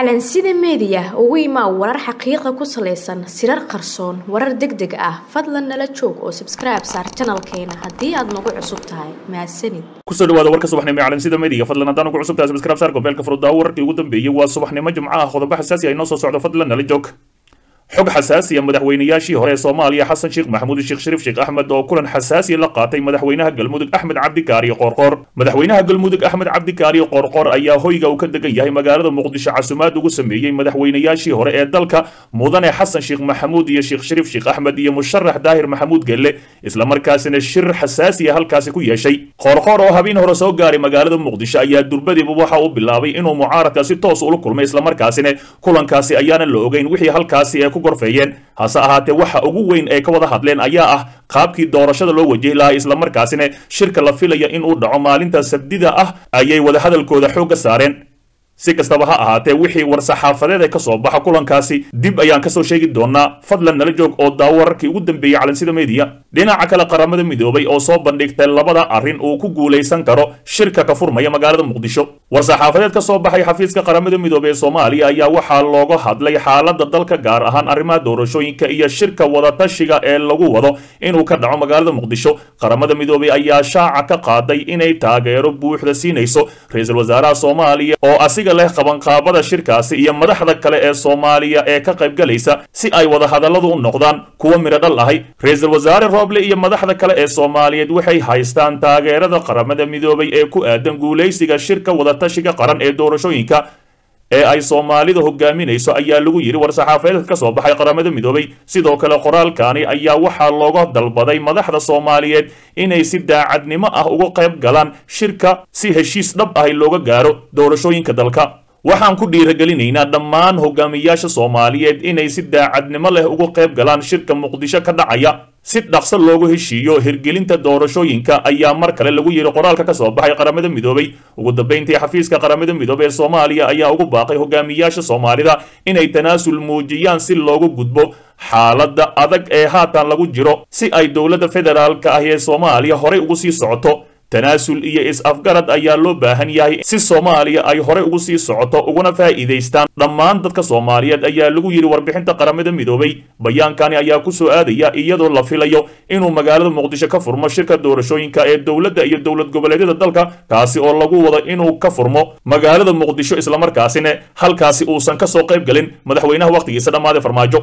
calansida meediya ugu imaa warar xaqiiqa ku salaysan sirar qarsoon warar deg deg ah fadlan nala joog oo sabskribe saar janalkeena haddii aad nagu cusub tahay mahadsanid kusoo dhawaada warka subaxnimo ee calansida meediga fadlan haddaan ugu cusub tahay sabskribe saar gobeelka furudaawo wararkii ugu dambeeyey waa subaxnimo jimco ah qodobo xasaasi ah inoo soo socdo fadlan nala joog xog xasaasiya madaxweynayaashii hore ee soomaaliya xasan sheekh maxamuud sheekh shariif sheekh axmed oo kulan xasaasiya la qaatay madaxweynaha galmudug axmed cabdikaariyo qoorqoor madaxweynaha galmudug axmed cabdikaariyo qoorqoor ayaa hoyga uu ka degan yahay magaalada muqdisho casumaad ugu sameeyey madaxweynayaashii hore ee dalka mudane xasan sheekh maxamuud iyo sheekh shariif sheekh axmed iyo musharax daahir maxamuud gelle islamarkaasina shir xasaasiya halkaasi ku yeeshay qoorqoor oo habeen hore soo gaaray magaalada muqdisho ayaa durbadiiba waxa uu bilaabay inuu mucaaradka si toos ula kulmay islamarkaasina kulankaasi ayaana la ogeyn wixii halkaasi ee ku gorfeeyeen hase ahaatee waxa ugu weyn ee ka wada hadleen ayaa ah qaabkii doorashada loo wajihi lahaa islamarkaasina shirka la filaya in uu dhaco maalinta sabdida ah ayay wadahadalkooda xoogga saareen si kastaba ha ahaatee wixii war-saxaafadeed ee ka soo baxa kulankaasi dib ayaan kasoo sheegi doonaa fadlan nala joog oo daawo wararkii ugu dambeeyey calansida meediya dhinaca kale qaramada midoobay oo soo bandhigtay labada arrin uu ku guulaysan karo shirka ka furmaya magaalada muqdisho war-saxaafadeed ka soo baxay xafiiska qaramada midoobey ee soomaaliya ayaa waxaa looga hadlay xaalada dalka gaar ahaan arrimaha doorashooyinka iyo shirka wadatashiga ee lagu wado inuu ka dhaco magaalada muqdisho qaramada midoobey ayaa shaaca ka qaaday inay taageero buuxda siinayso ra-iisul wasaaraha soomaaliya oo leh qabanqaabada shirkaasi iyo madaxda kale ee soomaaliya ee ka qaybgalaysa si ay wadahadalladu u noqdaan kuwa midho dhal ahay ra-iisul wasaare rooble iyo madaxda kale ee soomaaliyeed waxay haystaan taageerada qaramada midoobay ee ku aadan guulaysiga shirka wadatashiga qaran ee doorashooyinka ee ay soomaalida hogaaminayso ayaa lagu yidhi war-saxaafadeedka ka soo baxay qaramada midoobay sidoo kale qoraalkaani ayaa waxaa looga dalbaday madaxda soomaaliyeed inay si daacadnimo ah uga qayb galaan shirka si heshiis dhab ahi looga gaaro doorashooyinka dalka waxaan ku dhiiragelinaynaa dhammaan hogaamiyaasha soomaaliyeed inay si daacadnimo leh uga qayb galaan shirka muqdisho ka dhacaya si dhaqso loogu heshiiyo hirgelinta doorashooyinka ayaa mar kale lagu yidhi qoraalka ka soo baxay qaramada midoobay ugu dambayntii xafiiska qaramada midoobey ee soomaaliya ayaa ugu baaqay hogaamiyaasha soomaalida inay tanaasul muujiyaan si loogu gudbo xaaladda adag ee haatan lagu jiro si ay dowladda federaalka ah ee soomaaliya horey ugu sii socoto tanaasul iyo is-afgarad ayaa loo baahan yahay si soomaaliya ay horey ugu sii socoto uguna faa'iidaystaan dhammaan dadka soomaaliyeed ayaa lagu yidhi warbixinta qaramada midoobay bayaankani ayaa ku soo aadaya iyadoo la filayo inuu magaalada muqdisho ka furmo shirka doorashooyinka ee dowladda iyo dowlad goboleedyada dalka kaasi oo lagu wado inuu ka furmo magaalada muqdisho islamarkaasina halkaasi uusan ka soo qayb galin madaxweynaha wakhtigiisa dhammaaday farmaajo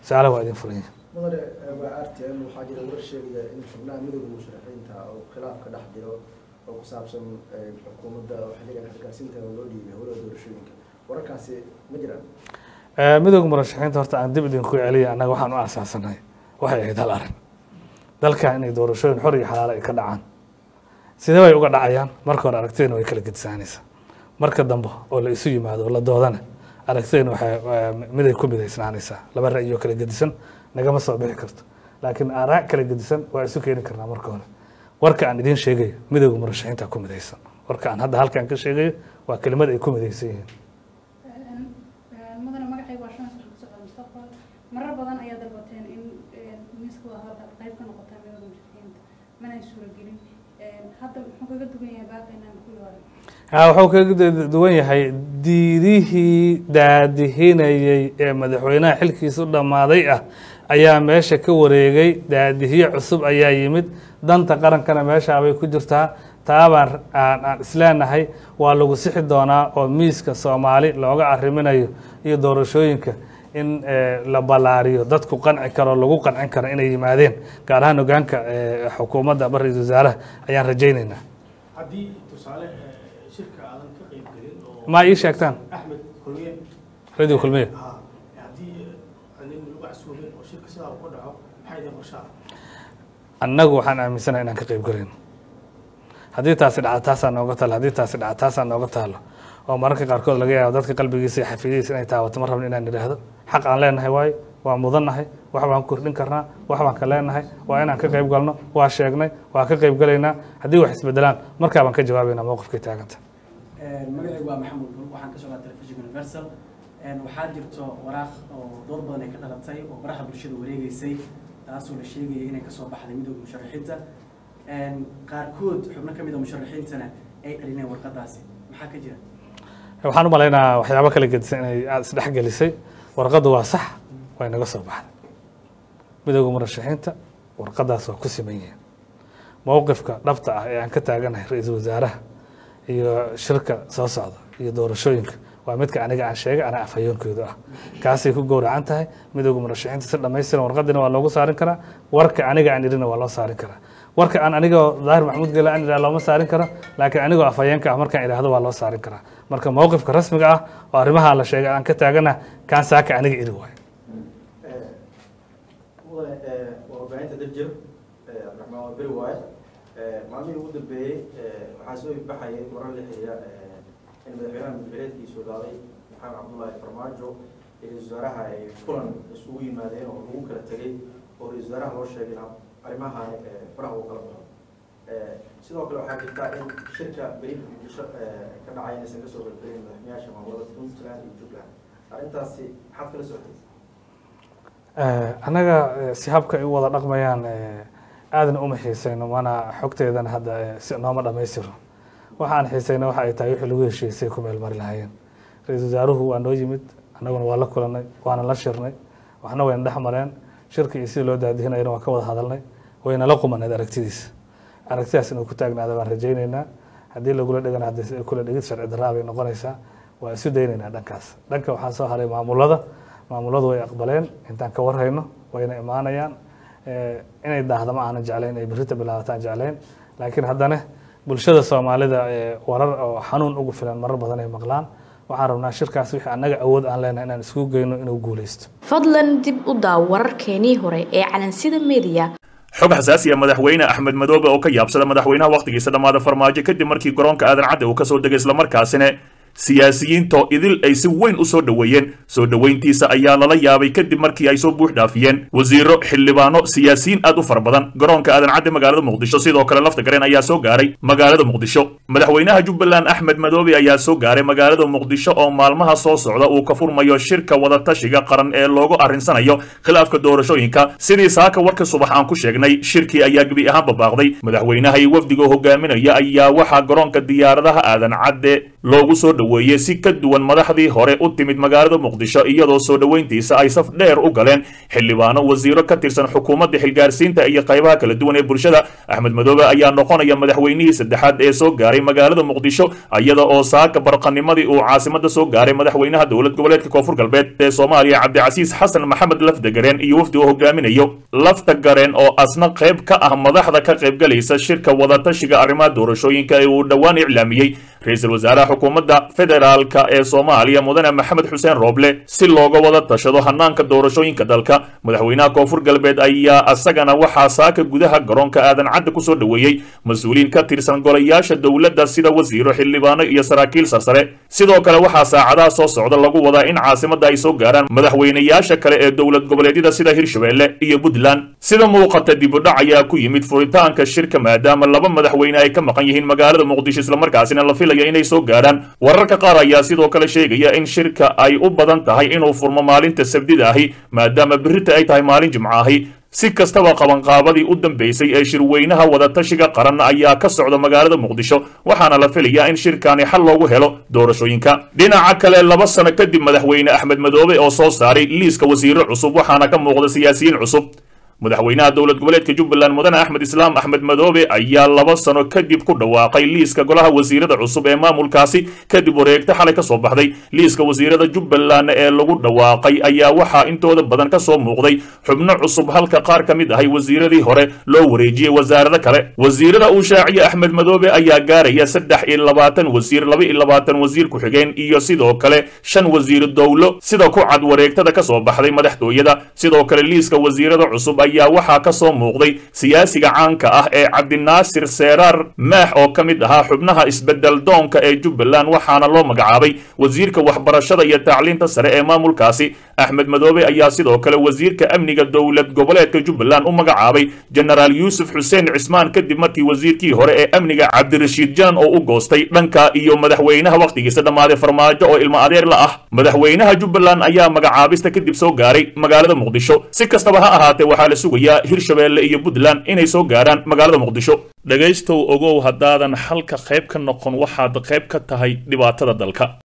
mudane waa r t n waxaa jira war sheegaya in xubnaha midooda musharaxiinta oo khilaaf ka dhex jiro oo ku saabsan xukuumadda xiligan xilgaarsiinta oo loo dhiibay howlaha doorashooyinka wararkaasi ma jiraan midooda murashaxiinta horta aan dib idinku celiya annaga waxaan u aasaasanay waxay ahayd hal arrin dalkan inay doorashooyin xor iyo xalaalo ay ka dhacaan sidee bay uga dhacayaan marka hore aragtidayna way kala gedisaanaysaa marka dambe oo la isu yimaado oo la doodana aragtidayna waxay miday ku midaysnaanaysaa laba ra'yoo kala gedisan nagama soo bixi karto laakiin aaraa kala gedisan waa isu keeni karnaa marka hore warka aan idiin sheegayo midooda murashaxiinta ku midaysan warka aan hadda halkaan ka sheegayo waa kelimad ay ku midaysan yihiin mudane magacayga waa shan sano kusocda mustaqbal marar badan ayaa dalbateen in miiska wadahadalka aad qayb ka noqotaan midooda musharaxiinta mana ay suuragelin hadda muxuu kaga duwan yahay baaqaynaan ku yooray ha wuxuu kaga duwan yahay diidihii daadihinayey ee madaxweynaha xilkiisa u dhammaaday ah ayaa meesha ka wareegay daadihiye cusub ayaa yimid danta qarankana meeshaabay ku jirtaa taabaan aan isleenahay waa lagu sixi doonaa oo miiska soomaali looga arriminayo iyo doorashooyinka in la ballaariyo dadku qanci karo lagu qancin karo inay yimaadeen gaar ahaan hogaanka xukuumadda ama ra-isul wasaaraha ayaan rajaynaynaa haddii tusaale shirka aadan ka qayb gelin oo ma ii sheegtaan axmed kulmiye radio kulmiye ha haddii anin lagu casuumin oo shirka sidaa uu ka dhaco maxay idin qorshaa annagu waxaan aaminsanahay inaan ka qayb galayno haddii taasi dhaca taasaa nooga taalo haddii taasi dhaca taasaa nooga taalo oo mararka qaarkood laga yaabo dadka qalbigiisa iyo xafiidadiisa inay taabato ma rabno inaan idhaahdo xaq aan leenahay waayo waa mudannahay wax baan kordhin karnaa wax baan ka leenahay waa inaan ka qayb galno waa sheegnay waa ka qayb galaynaa haddii wax isbedelaan markaa baan ka jawaabaynaa mowqifkay taaganta magacaygu waa maxamuud bul waxaan ka socdaa telefishinka universal waxaa jirto waraaq oo dood badan ay ka dhalatay oo baraha bulshada wareegeysay taasoo la sheegayay inay kasoo baxday midooda musharaxiinta qaarkood xubno ka mid a musharaxiintana ay celineen warqadaasi maxaa ka jira waxaan u malaynayaa waxyaabo kala gedisan inay aada isdhexgelisay warqaddu waa sax way naga soo baxday midooda murashaxiinta warqadaas waa ku siman yihiin mowqifka dhabta ah ee aan ka taaganahay ra-iisul wasaaraha iyo shirka soo socda iyo doorashooyinka waa midka aniga aan sheegay anaa afhayoonkooda ah kaasay ku gowracan tahay midooda murashaxiinta si dhammaystiran warqadina waa loogu saarin karaa warka aniga aan idhina waa loo saarin karaa warka aan anigoo daahir maxamuud gela aan idhaha looma saarin karo laakiin anigoo afhayeenka ah markaan idhaahdo waa loo saarin karaa marka mowqifka rasmiga ah oo arrimaha la sheegay aan ka taagana kaan saaka aniga iri waayo mudane waa warbaahinta daljir cabdiraxmaan waa beri waaye maalmihii ugu dambeeyey waxaa soo ifbaxayay warar la xiriira in madaxweynaha mudxileedkiisu dhaaday maxamed cabdullaahi farmaajo iyo ra-isul wasaaraha ay kulan isugu yimaadeen oo lagu kala tegey oo ra-isul wasaaraha loo sheegay in arrimahan faraha uu kala baxo sidoo kale waxaa jirta in shirka beriinka muqdisho ka dhacay inaysan kasoo qaybgelin madaxweynayaasha maamulada puntland iyo jubbaland arrintaasi maxaad kala socotay annaga si habka ay u wada dhaqmayaan aadna uma xiisayno mana xogteedana hadda si nooma dhammaystiro waxaan xiisayna waxa ay tahay wixii lagu heshiisay ku meel mari lahaayeen ra-iisul wasaaruhu waa noo yimid annaguna waa la kulanay waana la shirnay waxna wayna dhex mareen shirka iyo sidii loo daadihinayana waan ka wada hadalnay wayna la qumaneed aragtidiisa aragtidaas inuu ku taagnaada baan rajaynaynaa haddii lagula dhegana haddii kula dhegid sharci darraa bay noqonaysaa waa isu daynaynaa dhankaas dhanka waxaa soo haray maamulada maamuladu way aqbaleen intaan ka warhayno wayna imaanayaan inay daahda ma aanan jeclayn ay berrita bilaabataan jeclayn laakiin haddana bulshada soomaalida warar oo xanuun ugu filan marar badan ay maqlaan waxaan rabnaa shirkaas wixii annaga awood aan leenahay inaan iskugu geyno inuu guuleysto fadlan dib u daaw wararkeenii hore ee calansida media xog xasaasiya madaxweyne axmed madoobe oo ka yaabsada madaxweynaha wakhtigiisa dhammaada farmaajo kadib markii garoonka aadan cadde uu ka soo degay islamarkaasina siyaasiyiintoo idil ay si weyn u soo dhoweeyeen soo dhoweyntiisa ayaa lala yaabay kadib markii ay soo buux dhaafiyeen wasiiro xildhibaano siyaasiyiin aad u fara badan garoonka aadan cadde magaalada muqdisho sidoo kale lafta gareen ayaa soo gaaray magaalada muqdisho madaxweynaha jubbaland axmed madoobe ayaa soo gaaray magaalada muqdisho oo maalmaha soo socda uu ka furmayo shirka wadatashiga qaran ee loogu arrinsanayo khilaafka doorashooyinka sidii saaka warka subax aan ku sheegnay shirkii ayaa gebi ahaan babaaqday madaxweynaha iyo wafdiga hogaaminaya ayaa waxaa garoonka diyaaradaha aadan cadde loogu soo dhoweeyey si ka duwan madaxdii hore u timid magaalada muqdisho iyadoo soo dhoweyntiisa ay saf dheer u galeen xildhibaano wasiiro ka tirsan xukuumadda xilgaarsiinta iyo qaybaha kala duwan ee bulshada axmed madoobe ayaa noqonaya madaxweynihii saddexaad ee soo gaaray magaalada muqdisho iyada oo saaka barqanimadii uu caasimada soo gaaray madaxweynaha dowlad goboleedka koonfur galbeed ee soomaaliya cabdicasiis xasan maxamed lafdagareen iyo wafdi uu hogaaminayo lafta gareen oo asna qayb ka ah madaxda ka qaybgalaysa shirka wadatashiga arrimaha doorashooyinka ee uu dhowaan iclaamiyey ra-iisul wasaaraha xukuumadda federaalka ee soomaaliya mudane maxamed xuseen rooble si looga wada tashado hanaanka doorashooyinka dalka madaxweynaha koonfur galbeed ayaa asagana waxaa saaka gudaha garoonka aadan cadde kusoo dhoweeyey mas-uuliyiin ka tirsan golayaasha dowladda sida wasiiro xildhibaano iyo saraakiil sarsare sidoo kale waxaa saacadaha soo socda lagu wadaa in caasimadda ay soo gaaraan madaxweynayaasha kale ee dowlad goboleedyada sida hirshabelle iyo puntland sida muuqata dibudhac ayaa ku yimid furitaanka shirka maadaama laba madaxweyne ay ka maqan yihiin magaalada muqdisho islamarkaasina la filaya inay soo gaaraan wararka qaar ayaa sidoo kale sheegaya in shirka ay u badan tahay inuu furmo maalinta sabdida ahi maadaama berrita ay tahay maalin jimco ahi si kastaba qabanqaabadii u dambeysay ee shirweynaha wadatashiga qaran ayaa ka socda magaalada muqdisho waxaana la filayaa in shirkani xal loogu helo doorashooyinka dhinaca kale laba sano kadib madaxweyne axmed madoobe oo soo saaray liiska wasiiro cusub waxaana ka muuqda siyaasiyiin cusub madaxweynaha dowlad goboleedka jubbaland mudane axmed islaam axmed madoobe ayaa laba sano kadib ku dhawaaqay liiska golaha wasiirada cusub ee maamulkaasi kadib wareegta xalay ka soo baxday liiska wasiirada jubbaland ee lagu dhawaaqay ayaa waxaa intooda badan ka soo muuqday xubno cusub halka qaar ka mid ahay wasiiradii hore loo wareejiyey wasaarado kale wasiirada uu shaaciye axmed madoobe ayaa gaaraya saddex iyo labaatan wasiir laba iyo labaatan wasiir ku-xigeen iyo sidoo kale shan wasiir dowlo sida ku cad wareegtada ka soo baxday madaxtooyada sidoo kale liiska wasiirada cusub ayaa waxaa ka soo muuqday siyaasiga caanka ah ee cabdinaasir seeraar maax oo ka mid ahaa xubnaha isbedel doonka ee jubbaland waxaana loo magacaabay wasiirka waxbarashada iyo tacliinta sare ee maamulkaasi axmed madoobe ayaa sidoo kale wasiirka amniga dowlad goboleedka jubbaland u magacaabay jenaraal yuusuf xuseen cismaan kadib markii wasiirkii hore ee amniga cabdirashiid janan oo u goostay dhanka iyo madaxweynaha wakhtigiisa dhammaaday farmaajo oo ilmo adeer la ah madaxweynaha jubbaland ayaa magacaabista kadib soo gaaray magaalada muqdisho si kastaba ha ahaatee waxaa la sugayaa hirshabeelle iyo puntland inay soo gaaraan magaalada muqdisho dhegaystow ogow haddaadan xalka qayb ka noqon waxaad qayb ka tahay dhibaatada dalka